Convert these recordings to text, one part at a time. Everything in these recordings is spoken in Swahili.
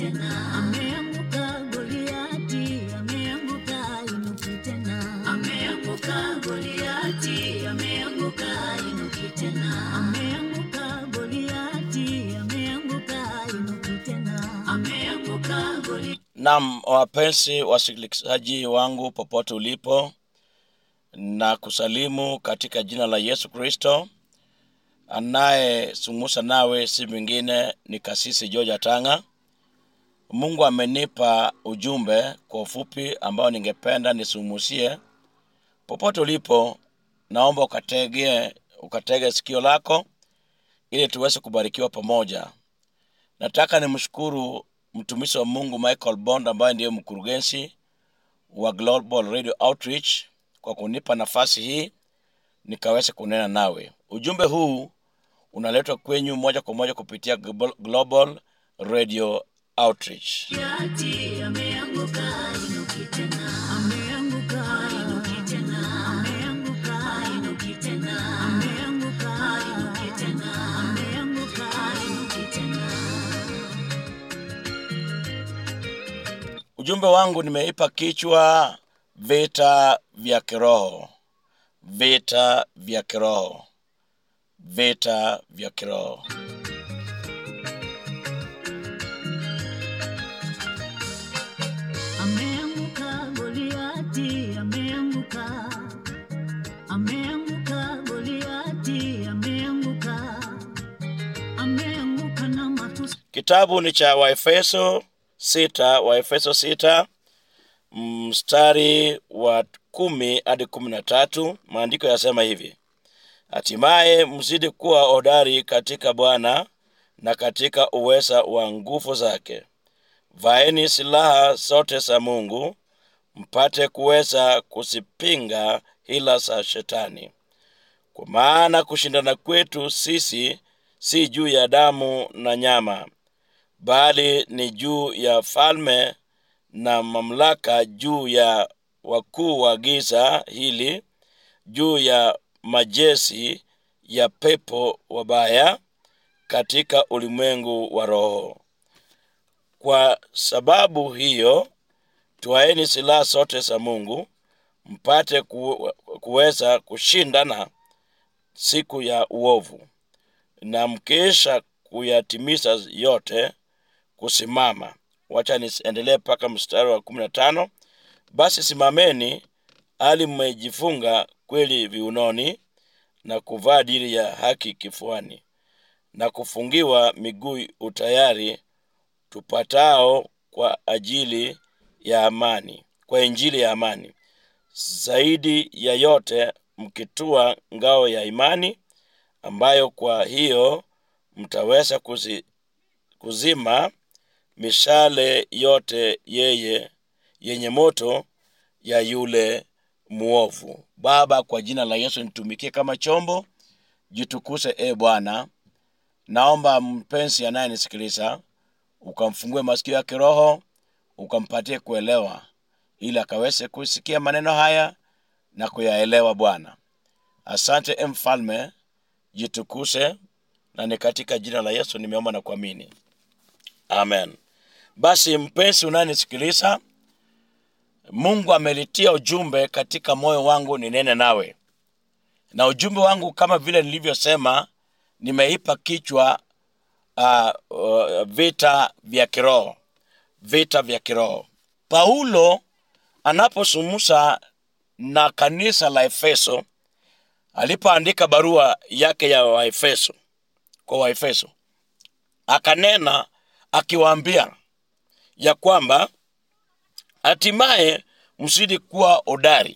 tena. Ameanguka Goliati, ameanguka inuki tena. Ameanguka Goliati, ameanguka inuki tena. Ameanguka Goliati, ameanguka inuki tena. Ameanguka Goliati. Naam, wapenzi wasikilizaji wangu popote ulipo, na kusalimu katika jina la Yesu Kristo. Anayesungumza nawe si mwingine ni Kasisi George Tanga. Mungu amenipa ujumbe kwa ufupi ambao ningependa nisumusie. Popote ulipo, naomba ukatege, ukatege sikio lako ili tuweze kubarikiwa pamoja. Nataka nimshukuru mtumishi wa Mungu Michael Bond ambaye ndiye mkurugenzi wa Global Radio Outreach kwa kunipa nafasi hii nikaweze kunena nawe. Ujumbe huu unaletwa kwenyu moja kwa moja kupitia Global- Global Radio Outreach. Goliati ameanguka inuki tena. Ameanguka inuki tena. Ameanguka inuki tena. Ameanguka inuki tena. Ameanguka inuki tena. Ujumbe wangu nimeipa kichwa vita vya kiroho, vita vya kiroho, vita vya kiroho. Ameanguka Goliati, ameanguka. Ameanguka Goliati, ameanguka. Ameanguka na matusi. Kitabu ni cha Waefeso sita, Waefeso sita mstari wa kumi hadi kumi na tatu. Maandiko yasema hivi: hatimaye mzidi kuwa hodari katika Bwana na katika uweza wa nguvu zake. Vaeni silaha zote za Mungu mpate kuweza kuzipinga hila za Shetani. Kwa maana kushindana kwetu sisi si juu ya damu na nyama, bali ni juu ya falme na mamlaka, juu ya wakuu wa giza hili, juu ya majesi ya pepo wabaya katika ulimwengu wa roho. Kwa sababu hiyo, twaeni silaha zote za Mungu mpate ku, kuweza kushindana siku ya uovu, na mkisha kuyatimiza yote kusimama. Wacha niendelee mpaka mstari wa kumi na tano. Basi simameni, hali mmejifunga kweli viunoni, na kuvaa diri ya haki kifuani, na kufungiwa miguu utayari tupatao kwa ajili ya amani, kwa injili ya amani. Zaidi ya yote mkitua ngao ya imani, ambayo kwa hiyo mtaweza kuzi, kuzima mishale yote yeye yenye moto ya yule mwovu. Baba, kwa jina la Yesu nitumikie kama chombo, jitukuse e Bwana. Naomba mpenzi anayenisikiliza ukamfungue masikio ya kiroho, ukampatie kuelewa, ili akaweze kusikia maneno haya na kuyaelewa. Bwana, asante e Mfalme, jitukuse, na ni katika jina la Yesu nimeomba na kuamini, amen. Basi mpenzi unayenisikiliza, Mungu amelitia ujumbe katika moyo wangu ninene nawe, na ujumbe wangu kama vile nilivyosema, nimeipa kichwa uh, uh, vita vya kiroho, vita vya kiroho. Paulo anaposumusa na kanisa la Efeso, alipoandika barua yake ya Waefeso kwa Waefeso, akanena akiwaambia ya kwamba hatimaye mzidi kuwa hodari.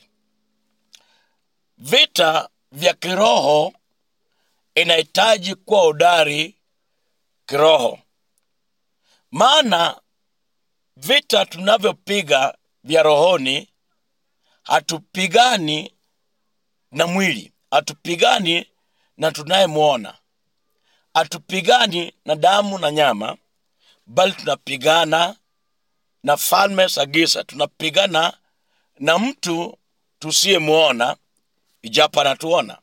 Vita vya kiroho inahitaji kuwa hodari kiroho, maana vita tunavyopiga vya rohoni, hatupigani na mwili, hatupigani na tunayemwona, hatupigani na damu na nyama, bali tunapigana na falme za giza, tunapigana na mtu tusiyemwona ijapo anatuona.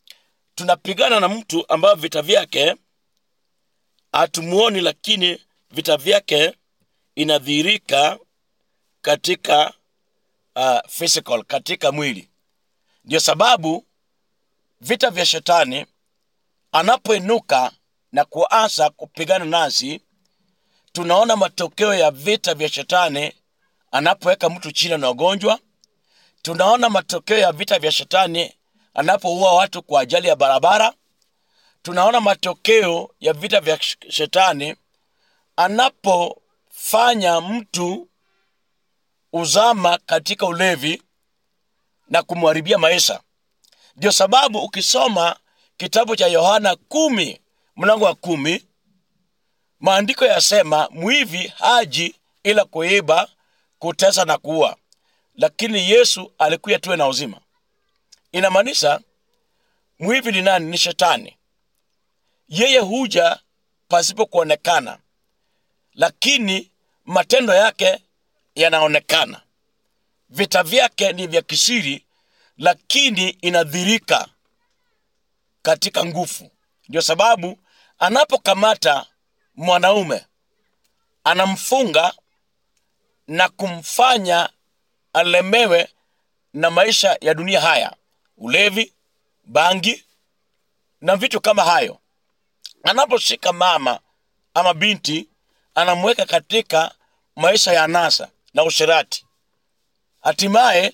Tunapigana na mtu ambayo vita vyake hatumuoni, lakini vita vyake inadhihirika katika uh, physical katika mwili ndio sababu vita vya shetani anapoinuka na kuanza kupigana nasi tunaona matokeo ya vita vya shetani anapoweka mtu chini na ugonjwa tunaona matokeo ya vita vya shetani anapoua watu kwa ajali ya barabara tunaona matokeo ya vita vya sh- shetani anapofanya mtu uzama katika ulevi na kumharibia maisha ndio sababu ukisoma kitabu cha yohana kumi mlango wa kumi maandiko yasema mwivi haji ila kuiba kutesa na kuua lakini yesu alikuya tuwe na uzima inamaanisha mwivi ni nani ni shetani yeye huja pasipo kuonekana lakini matendo yake yanaonekana vita vyake ni vya kisiri lakini inadhirika katika nguvu ndio sababu anapokamata mwanaume anamfunga na kumfanya alemewe na maisha ya dunia haya ulevi bangi na vitu kama hayo anaposhika mama ama binti anamweka katika maisha ya nasa na ushirati hatimaye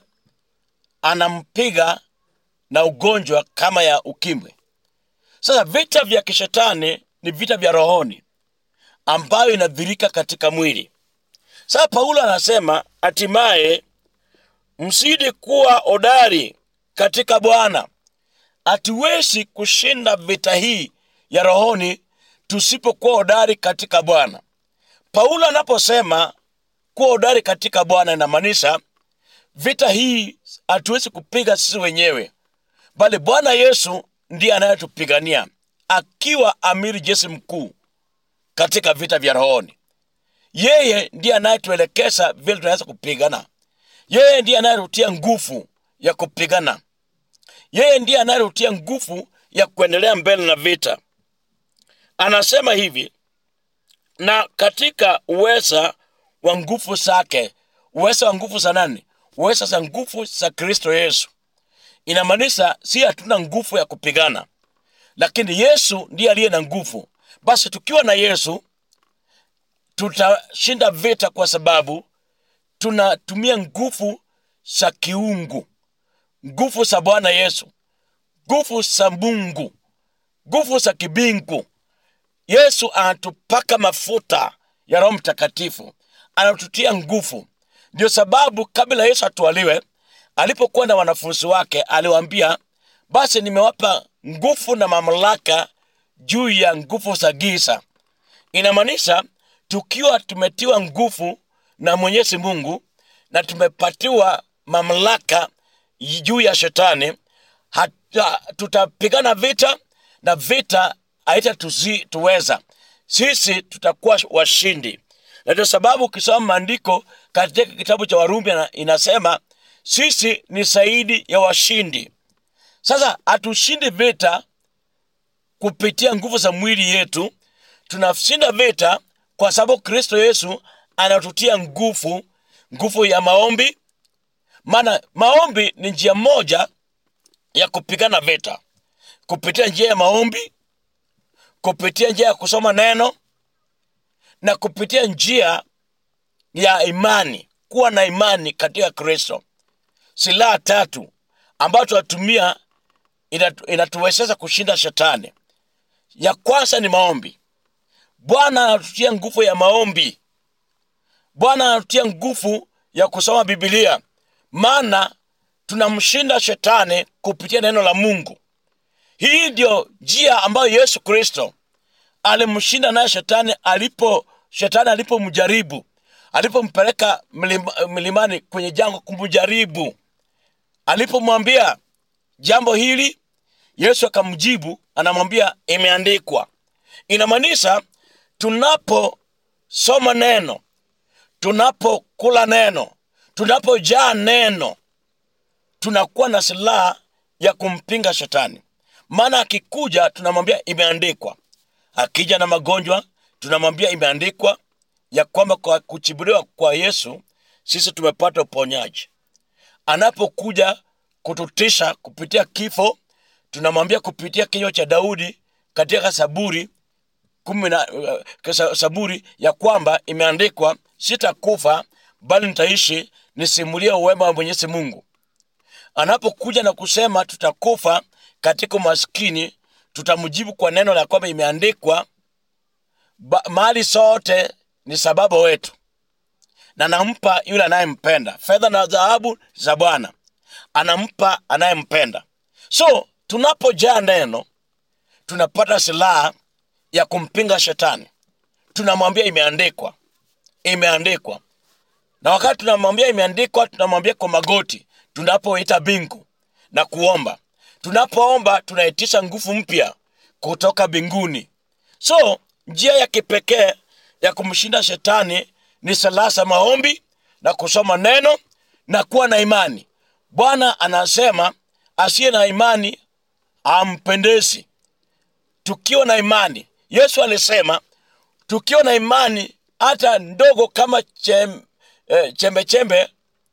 anampiga na ugonjwa kama ya ukimwi sasa vita vya kishetani ni vita vya rohoni ambayo inadhirika katika mwili sasa paulo anasema hatimaye msidi kuwa hodari katika bwana hatuwezi kushinda vita hii ya rohoni tusipokuwa hodari katika bwana paulo anaposema kuwa hodari katika bwana inamaanisha vita hii hatuwezi kupiga sisi wenyewe bali bwana yesu ndiye anayetupigania akiwa amiri jeshi mkuu katika vita vya rohoni yeye ndiye anayetuelekeza vile tunaweza kupigana yeye ndiye anayetutia nguvu ya kupigana yeye ndiye anayetutia nguvu ya kuendelea mbele na vita anasema hivi na katika uweza wa nguvu zake uweza wa nguvu za nani uweza za nguvu za kristo yesu inamaanisha si hatuna nguvu ya kupigana lakini yesu ndiye aliye na nguvu basi tukiwa na yesu tutashinda vita kwa sababu tunatumia nguvu za kiungu nguvu za bwana yesu nguvu za mungu nguvu za kibingu yesu anatupaka mafuta ya roho mtakatifu anatutia nguvu ndio sababu kabla yesu atwaliwe alipokuwa na wanafunzi wake aliwaambia basi nimewapa nguvu na mamlaka juu ya nguvu za giza inamaanisha tukiwa tumetiwa nguvu na mwenyezi mungu na tumepatiwa mamlaka juu ya shetani hata, tutapigana vita na vita haitatuweza sisi tutakuwa washindi na ndio sababu ukisoma maandiko katika kitabu cha warumi ina- inasema sisi ni zaidi ya washindi sasa hatushindi vita kupitia nguvu za mwili yetu tunashinda vita kwa sababu kristo yesu anatutia nguvu nguvu ya maombi maana maombi ni njia moja ya kupigana vita kupitia njia ya maombi kupitia njia ya kusoma neno na kupitia njia ya imani kuwa na imani katika kristo silaha tatu ambayo tunatumia inatu- inatuwezesha kushinda shetani ya kwanza ni maombi bwana anatutia nguvu ya maombi bwana anatutia nguvu ya kusoma bibilia maana tunamshinda shetani kupitia neno la mungu hii ndio njia ambayo yesu kristo alimshinda naye shetani alipo shetani alipomjaribu alipompeleka mlima, milimani kwenye jango kumjaribu alipomwambia jambo hili yesu akamjibu anamwambia imeandikwa inamaanisha tunaposoma neno tunapokula neno tunapojaa neno tunakuwa na silaha ya kumpinga shetani maana akikuja tunamwambia imeandikwa akija na magonjwa tunamwambia imeandikwa ya kwamba kwa kuchibuliwa kwa yesu sisi tumepata uponyaji anapokuja kututisha kupitia kifo tunamwambia kupitia kinywa cha daudi katika saburi kumi na uh, sa- saburi ya kwamba imeandikwa sitakufa bali nitaishi nisimulie uwema wa mwenyezi mungu anapokuja na kusema tutakufa katika umaskini tutamjibu kwa neno la kwamba imeandikwa ba- mali sote ni sababu wetu na nampa yule anayempenda fedha na dhahabu za bwana anampa anayempenda so tunapojaa neno tunapata silaha ya kumpinga shetani tunamwambia imeandikwa imeandikwa na wakati tunamwambia imeandikwa tunamwambia kwa magoti tunapoita bingu na kuomba tunapoomba tunaitisha nguvu mpya kutoka mbinguni so njia ya kipekee ya kumshinda shetani ni salasa maombi na kusoma neno na kuwa na imani bwana anasema asiye na imani ampendezi tukiwa na imani yesu alisema tukiwa na imani hata ndogo kama chem, eh, chembe chembe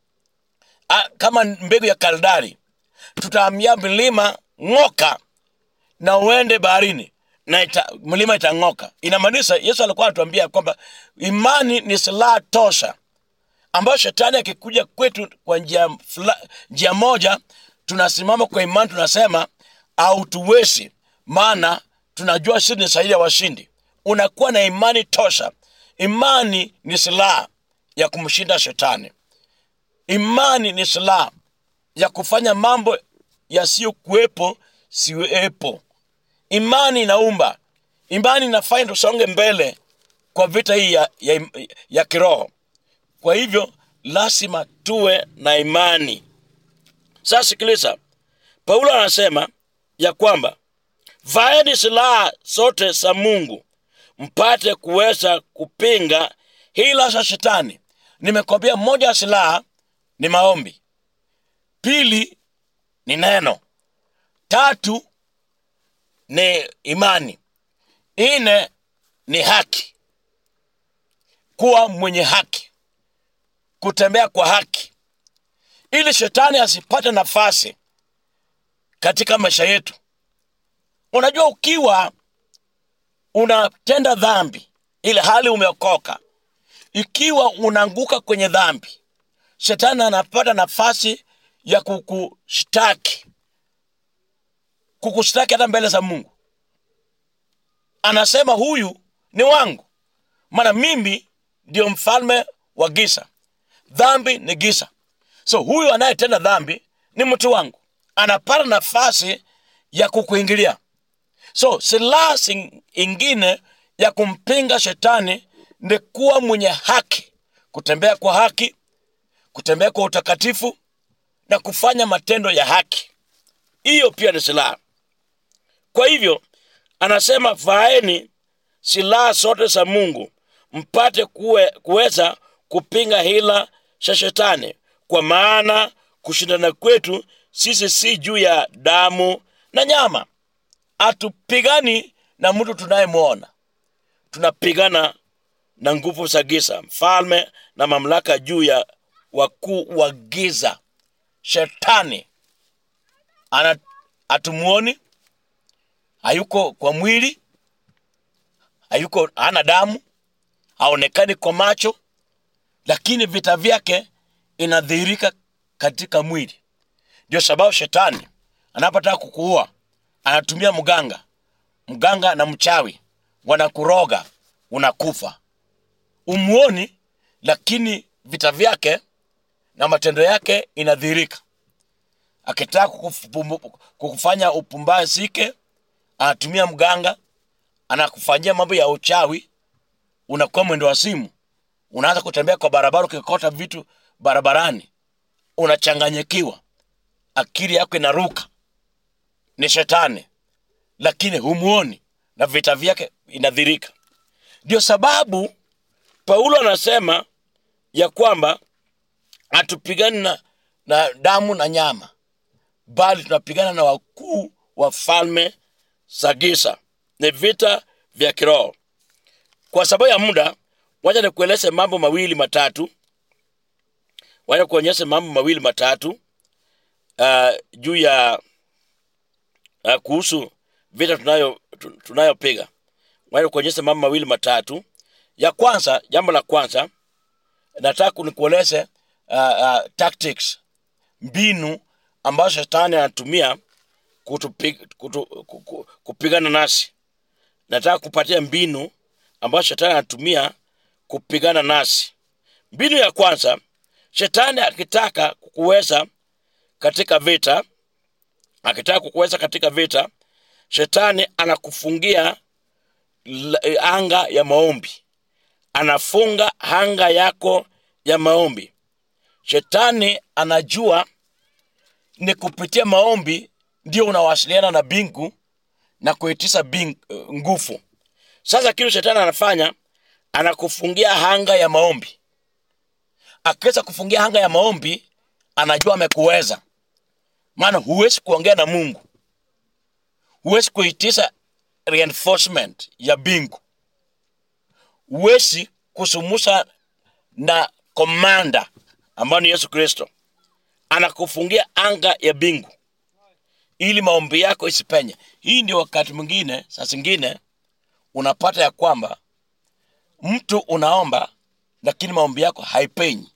ah, kama mbegu ya kaldari tutaambia milima ng'oka na uende baharini na ita, mlima itang'oka inamaanisha yesu alikuwa anatuambia kwamba imani ni silaha tosha ambayo shetani akikuja kwetu kwa njia, fula, njia moja tunasimama kwa imani tunasema hautuwezi maana tunajua sisi ni saidi ya washindi unakuwa na imani tosha imani ni silaha ya kumshinda shetani imani ni silaha ya kufanya mambo yasiyokuwepo siwepo imani inaumba imani inafanya tusonge mbele kwa vita hii ya, ya, ya kiroho kwa hivyo lazima tuwe na imani sasa sikiliza paulo anasema ya kwamba vaeni silaha zote za mungu mpate kuweza kupinga hila za shetani nimekwambia moja ya silaha ni maombi pili ni neno tatu ni imani nne ni haki kuwa mwenye haki kutembea kwa haki ili shetani asipate nafasi katika maisha yetu unajua ukiwa unatenda dhambi ili hali umeokoka ikiwa unaanguka kwenye dhambi shetani anapata nafasi ya kukushtaki kukushtaki hata mbele za mungu anasema huyu ni wangu maana mimi ndio mfalme wa giza dhambi ni giza so huyu anayetenda dhambi ni mtu wangu anapata nafasi ya kukuingilia so silaha sing- ingine ya kumpinga shetani ni kuwa mwenye haki kutembea kwa haki kutembea kwa utakatifu na kufanya matendo ya haki hiyo pia ni silaha kwa hivyo anasema vaeni silaha zote za mungu mpate kuwe, kuweza kupinga hila za shetani kwa maana kushindana kwetu sisi si juu ya damu na nyama hatupigani na mtu tunayemwona tunapigana na nguvu za giza mfalme na mamlaka juu ya wakuu wa giza shetani ana hatumuoni hayuko kwa mwili hayuko hana damu haonekani kwa macho lakini vita vyake inadhihirika katika mwili ndio sababu shetani anapotaka kukuua anatumia mganga mganga na mchawi wanakuroga unakufa umuoni lakini vita vyake na matendo yake inadhihirika akitaka kukufumbu- kukufanya upumbazike anatumia mganga anakufanyia mambo ya uchawi unakuwa mwendo wa simu unaanza kutembea kwa barabara ukikota vitu barabarani unachanganyikiwa akili yako inaruka ni shetani lakini humuoni na vita vyake inadhirika ndio sababu paulo anasema ya kwamba hatupigani na, na damu na nyama bali tunapigana na wakuu wa falme za giza ni vita vya kiroho kwa sababu ya muda wacha nikueleze mambo mawili matatu wacha kuonyesha mambo mawili matatu uh, juu ya uh, kuhusu vita tunayo tu- tunayopiga wacha kuonyesha mambo mawili matatu ya kwanza jambo la kwanza nataka nikueleze uh, uh, tactics mbinu ambazo shetani anatumia kutupi- kutu, ku- ku- kupigana nasi nataka kupatia mbinu ambazo shetani anatumia kupigana nasi mbinu ya kwanza shetani akitaka kukuweza katika vita akitaka kukuweza katika vita shetani anakufungia la- anga ya maombi anafunga anga yako ya maombi shetani anajua ni kupitia maombi ndio unawasiliana na bingu na kuitisa bing, nguvu sasa kitu shetani anafanya anakufungia hanga ya maombi akiweza kufungia hanga ya maombi anajua amekuweza maana huwezi kuongea na mungu huwezi kuitisa reinforcement ya bingu huwezi kusumusha na komanda ambayo ni yesu kristo anakufungia anga ya bingu ili maombi yako isipenye hii ndio wakati mwingine saa zingine unapata ya kwamba mtu unaomba lakini maombi yako haipenyi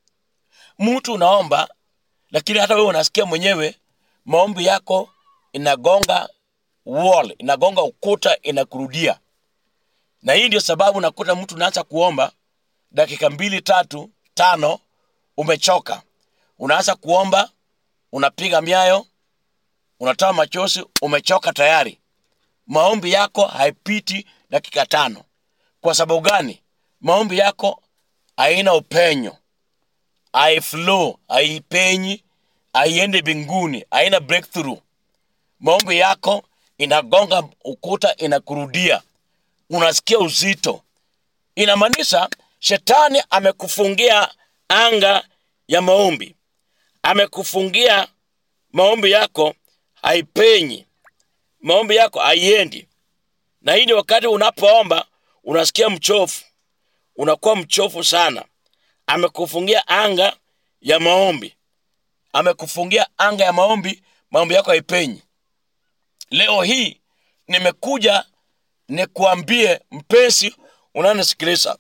mtu unaomba lakini hata wewe unasikia mwenyewe maombi yako inagonga wall inagonga ukuta inakurudia na hii ndio sababu nakuta mtu unaanza kuomba dakika mbili tatu tano umechoka unaanza kuomba unapiga miayo unatoa machozi umechoka tayari maombi yako haipiti dakika tano kwa sababu gani maombi yako haina upenyo haiflow haipenyi haiende mbinguni haina breakthrough maombi yako inagonga ukuta inakurudia unasikia uzito inamaanisha shetani amekufungia anga ya maombi amekufungia maombi yako haipenyi maombi yako haiendi na hii ni wakati unapoomba unasikia mchofu unakuwa mchofu sana amekufungia anga ya maombi amekufungia anga ya maombi maombi yako haipenyi leo hii nimekuja nikuambie mpenzi unanisikiliza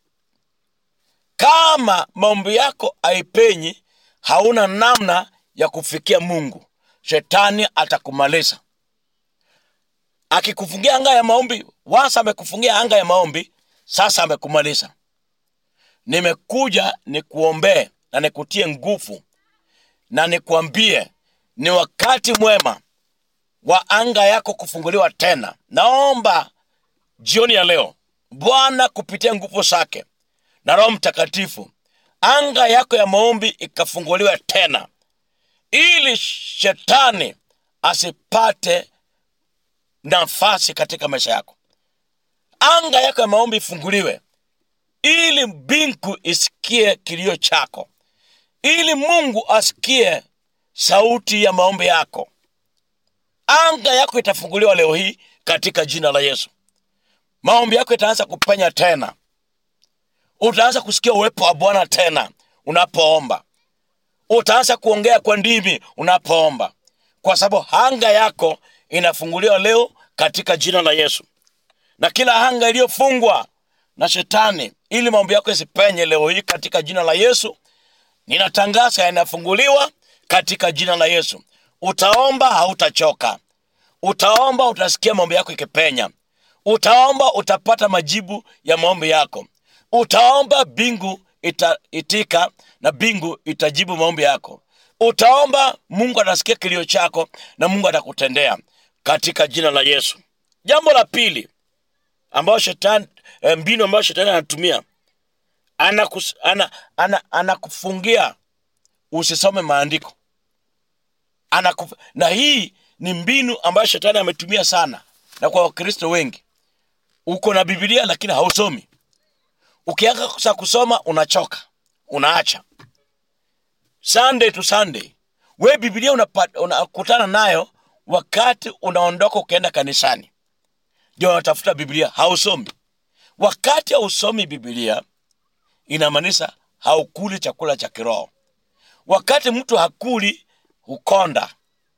kama maombi yako haipenyi hauna namna ya kufikia mungu shetani atakumaliza akikufungia anga ya maombi wasa amekufungia anga ya maombi sasa amekumaliza nimekuja nikuombee na nikutie nguvu na nikuambie ni wakati mwema wa anga yako kufunguliwa tena naomba jioni ya leo bwana kupitia nguvu zake na roho mtakatifu anga yako ya maombi ikafunguliwe tena ili shetani asipate nafasi katika maisha yako anga yako ya maombi ifunguliwe ili mbingu isikie kilio chako ili mungu asikie sauti ya maombi yako anga yako itafunguliwa leo hii katika jina la yesu maombi yako itaanza kupenya tena utaanza kusikia uwepo wa bwana tena unapoomba utaanza kuongea kwa ndimi unapoomba kwa sababu anga yako inafunguliwa leo katika jina la yesu na kila anga iliyofungwa na shetani ili maombi yako isipenye leo hii katika jina la yesu ninatangaza yanafunguliwa katika jina la yesu utaomba hautachoka utaomba utasikia maombi yako ikipenya utaomba utapata majibu ya maombi yako utaomba bingu itaitika na bingu itajibu maombi yako utaomba mungu atasikia kilio chako na mungu atakutendea katika jina la yesu jambo la pili ambayo shetani eh, mbinu ambayo shetani anatumia anakus, ana, ana, anakufungia usisome maandiko Anakuf, na hii ni mbinu ambayo shetani ametumia sana na kwa wakristo wengi uko na bibilia lakini hausomi ukianza kusoma unachoka unaacha sunday to sunday we bibilia unapa- unakutana nayo wakati unaondoka ukienda kanisani ndio unatafuta biblia hausomi wakati hausomi bibilia inamaanisha haukuli chakula cha kiroho wakati mtu hakuli hukonda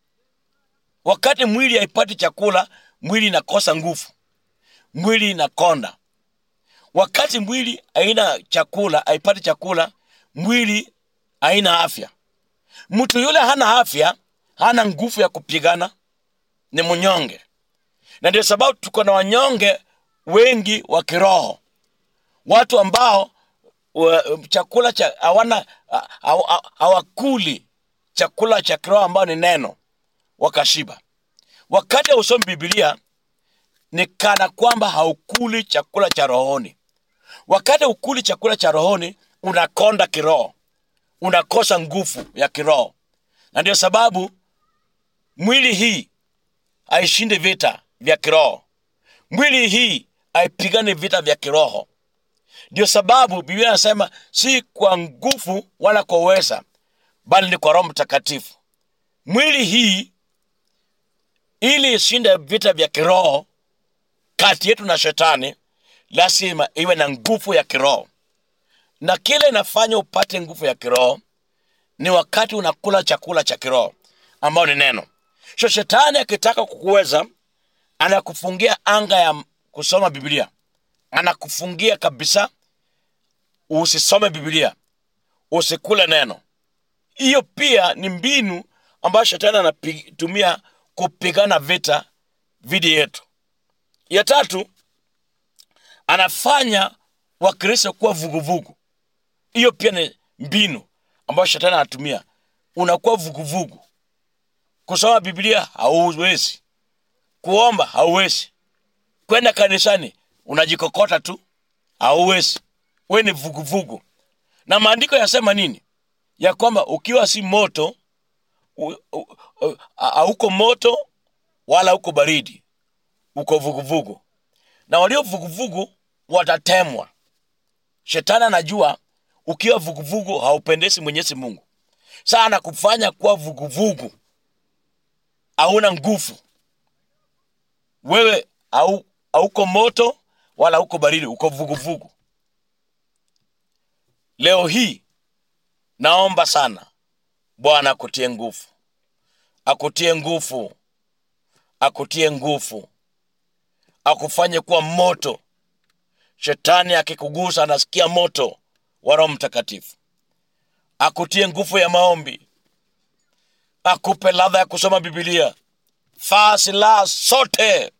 wakati mwili haipati chakula mwili inakosa nguvu mwili inakonda wakati mwili haina chakula haipati chakula mwili haina afya mtu yule hana afya hana nguvu ya kupigana ni mnyonge na ndio sababu tuko na wanyonge wengi wa kiroho watu ambao wa, chakula cha hawana ha- hawa- hawakuli chakula cha kiroho ambao ni neno wakashiba wakati hausomi bibilia ni kana kwamba haukuli chakula cha rohoni wakati ukuli chakula cha rohoni unakonda kiroho unakosa nguvu ya kiroho na ndio sababu mwili hii haishindi vita vya kiroho mwili hii haipigani vita vya kiroho ndio sababu biblia anasema si kwa nguvu wala kwa uweza bali ni kwa roho mtakatifu mwili hii ili ishinde vita vya kiroho kati yetu na shetani lazima iwe na nguvu ya kiroho na kile inafanya upate nguvu ya kiroho ni wakati unakula chakula cha kiroho ambao ni neno so shetani akitaka kukuweza anakufungia anga ya kusoma biblia anakufungia kabisa usisome biblia usikule neno hiyo pia ni mbinu ambayo shetani anatumia kupigana vita dhidi yetu ya tatu anafanya wakristo kuwa vuguvugu hiyo pia ni mbinu ambayo shetani anatumia unakuwa vuguvugu kusoma biblia hauwezi kuomba hauwezi kwenda kanisani unajikokota tu hauwezi we ni vuguvugu na maandiko yasema nini ya kwamba ukiwa si moto u- u- u- hauko moto wala uko baridi uko vuguvugu na walio vuguvugu watatemwa shetani anajua ukiwa vuguvugu haupendezi mwenyezi mungu sana kufanya kuwa vuguvugu hauna nguvu wewe hau- hauko moto wala hauko baridi uko vuguvugu leo hii naomba sana bwana akutie nguvu akutie nguvu akutie nguvu akufanye kuwa moto shetani akikugusa anasikia moto wa roho mtakatifu akutie nguvu ya maombi akupe ladha ya kusoma bibilia faa silaha sote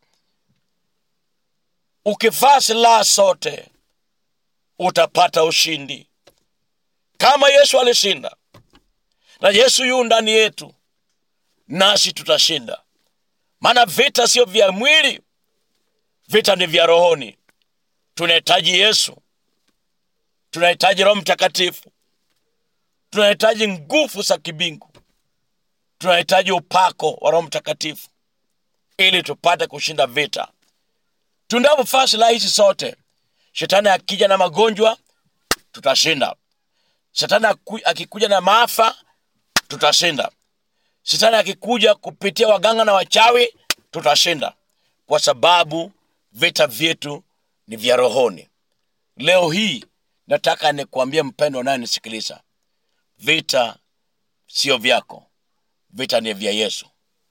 ukivaa silaha sote utapata ushindi kama yesu alishinda na yesu yu ndani yetu nasi tutashinda maana vita sio vya mwili vita ni vya rohoni tunahitaji yesu tunahitaji roho mtakatifu tunahitaji nguvu za kibingu tunahitaji upako wa roho mtakatifu ili tupate kushinda vita tunapofaa silaha hizi zote shetani akija na magonjwa tutashinda shetani aku- akikuja na maafa tutashinda shetani akikuja kupitia waganga na wachawi tutashinda kwa sababu vita vyetu ni vya rohoni leo hii nataka nikuambie mpendo unayenisikiliza vita sio vyako vita ni vya yesu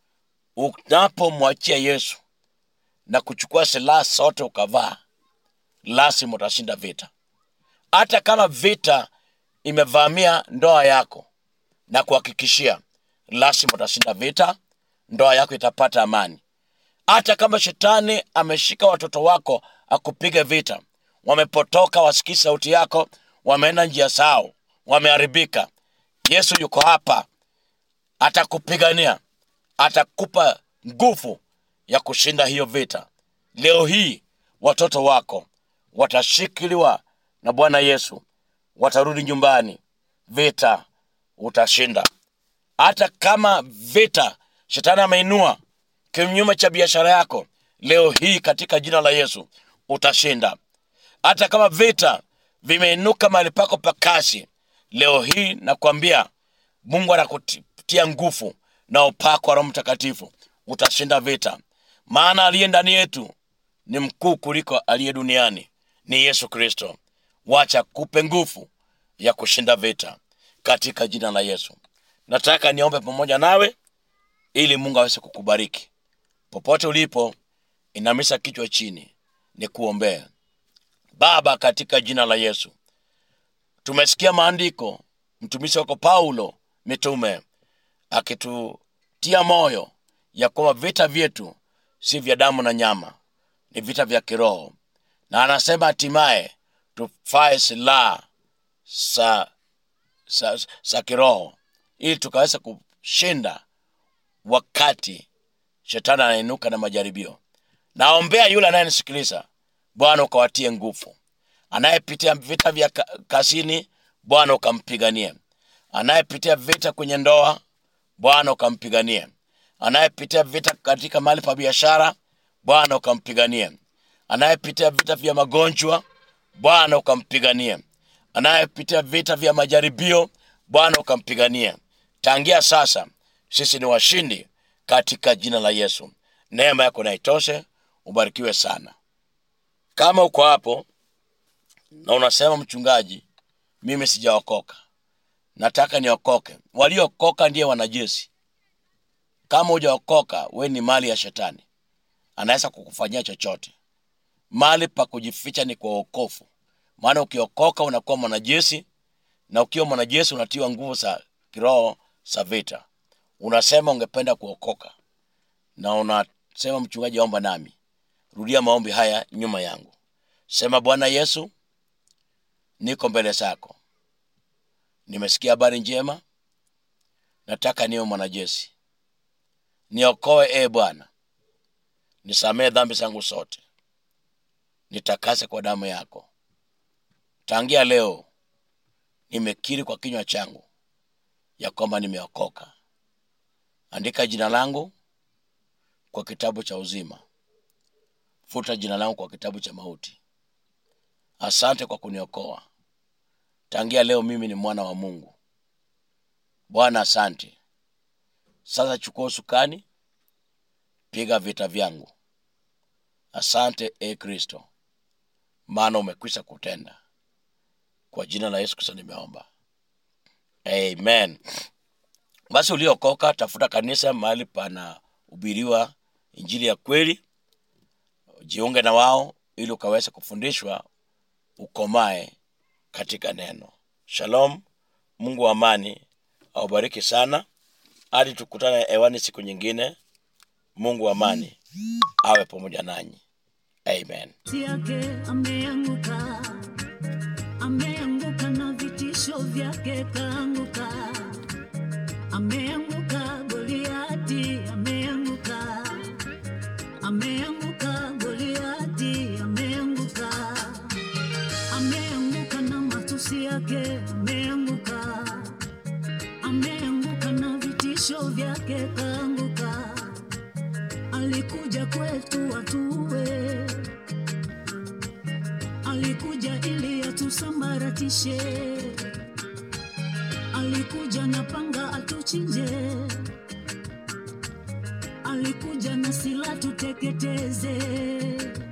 unapomwachia yesu na kuchukua silaha zote ukavaa lazima utashinda vita hata kama vita imevamia ndoa yako na kuhakikishia lazima utashinda vita ndoa yako itapata amani hata kama shetani ameshika watoto wako akupiga vita wamepotoka wasikii sauti yako wameenda njia zao wameharibika yesu yuko hapa atakupigania atakupa nguvu ya kushinda hiyo vita leo hii watoto wako watashikiliwa na bwana yesu watarudi nyumbani vita utashinda hata kama vita shetani ameinua kinyume cha biashara yako leo hii katika jina la yesu utashinda hata kama vita vimeinuka mahali pako pa kazi leo hii nakwambia mungu anakutia nguvu na upako wa roho mtakatifu utashinda vita maana aliye ndani yetu ni mkuu kuliko aliye duniani ni yesu kristo wacha kupe nguvu ya kushinda vita katika jina la yesu nataka niombe pamoja nawe ili mungu aweze kukubariki popote ulipo inamisha kichwa chini ni kuombea baba katika jina la yesu tumesikia maandiko mtumishi wako paulo mitume akitutia moyo ya kwamba vita vyetu si vya damu na nyama ni vita vya kiroho na anasema hatimaye tufae silaha za za, za kiroho ili tukaweza kushinda wakati shetani anainuka na majaribio naombea yule anayenisikiliza bwana ukawatie nguvu anayepitia vita vya ka- kazini bwana ukampiganie anayepitia vita kwenye ndoa bwana ukampiganie anayepitia vita katika mahali pa biashara bwana ukampiganie anayepitia vita vya magonjwa bwana ukampiganie anayepitia vita vya majaribio bwana ukampiganie tangia sasa sisi ni washindi katika jina la yesu neema yako naitoshe ubarikiwe sana kama uko hapo na unasema mchungaji mimi sijaokoka nataka niokoke waliookoka ndiye wanajeshi kama hujaokoka we ni mali ya shetani anaweza kukufanyia chochote mali pa kujificha ni kwa uokofu maana ukiokoka unakuwa mwanajeshi na ukiwa mwanajeshi unatiwa nguvu za kiroho za vita unasema ungependa kuokoka na unasema mchungaji omba nami rudia maombi haya nyuma yangu sema bwana yesu niko mbele zako nimesikia habari njema nataka niwe mwanajeshi niokoe e bwana nisamee dhambi zangu zote nitakase kwa damu yako tangia leo nimekiri kwa kinywa changu ya kwamba nimeokoka andika jina langu kwa kitabu cha uzima futa jina langu kwa kitabu cha mauti asante kwa kuniokoa tangia leo mimi ni mwana wa mungu bwana asante sasa chukua usukani piga vita vyangu asante e kristo maana umekwisha kutenda kwa jina la yesu kristo nimeomba amen basi uliokoka tafuta kanisa mahali panahubiriwa injili ya kweli jiunge na wao ili ukaweze kufundishwa ukomae katika neno shalom mungu wa amani aubariki sana hadi tukutane hewani siku nyingine mungu wa amani awe pamoja nanyi amen yake ameanguka, ameanguka na vitisho vyake kaanguka, ameanguka Goliati, ameanguka, ameanguka Goliati, ameanguka, ameanguka na matusi yake, ameanguka, ameanguka na vitisho vyake kaanguka alikuja kwetu watuwe, alikuja ili atusambaratishe, alikuja na panga atuchinje, alikuja na sila tuteketeze.